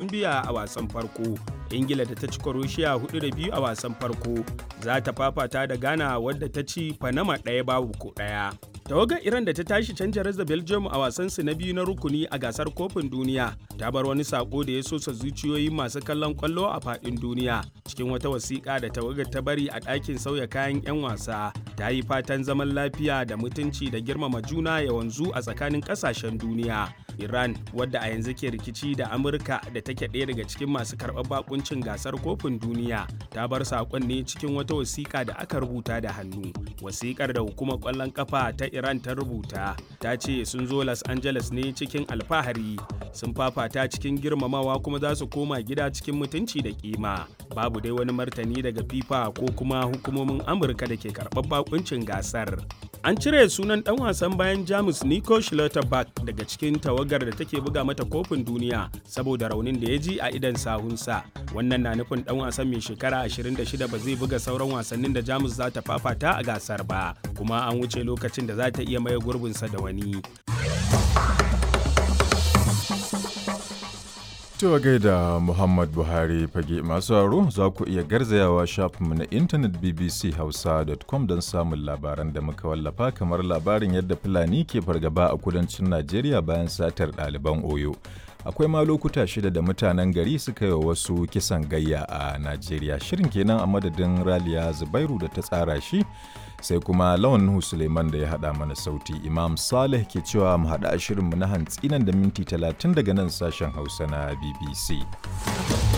colombia a wasan farko ingila da ta ci croatia hudu da biyu a wasan farko za ta fafata da ghana wadda ta ci panama ɗaya babu ko ɗaya tawagar iran da ta tashi canja da belgium a wasansu na biyu na rukuni a gasar kofin duniya ta bar wani sako da ya sosa zuciyoyin masu kallon kwallo a faɗin duniya cikin wata wasiƙa da tawagar ta bari a ɗakin sauya kayan 'yan wasa ta yi fatan zaman lafiya da mutunci da girmama juna ya wanzu a tsakanin ƙasashen duniya iran wadda a yanzu ke rikici da amurka da take ɗaya daga cikin masu karɓar bakuncin gasar kofin duniya ta bar saƙon ne cikin wata wasiƙa da aka rubuta da hannu wasiƙar da hukumar ƙwallon ƙafa ta iran ta rubuta ta ce sun zo los angeles ne cikin alfahari sun fafata cikin girmamawa kuma za su koma gida cikin mutunci da kima babu dai wani martani daga fifa ko kuma hukumomin amurka da ke karɓar bakuncin gasar an cire sunan dan wasan bayan jamus nico schlotterberg daga cikin tawagar da take buga mata kofin duniya saboda raunin da ya ji a idan sahunsa wannan na nufin dan wasan mai shekara 26 ba zai buga sauran wasannin da jamus za ta fafata a gasar ba kuma an wuce lokacin da za ta iya maye gurbinsa da wani Cewa gaida Muhammad Buhari fage masu haro za ku iya garzayawa shafinmu na intanet bbchausa.com don samun labaran da muka wallafa kamar labarin yadda Fulani ke fargaba a kudancin Najeriya bayan satar ɗaliban Oyo. Akwai ma lokuta shida da mutanen gari suka yi wa wasu kisan gayya a Najeriya. Shirin kenan a madadin Raliya Zubairu da ta tsara shi sai kuma lawan Nuhu Suleiman da ya haɗa mana sauti. Imam Saleh ke cewa mu haɗa shirinmu na hantsi nan da minti talatin daga nan sashen Hausa na BBC.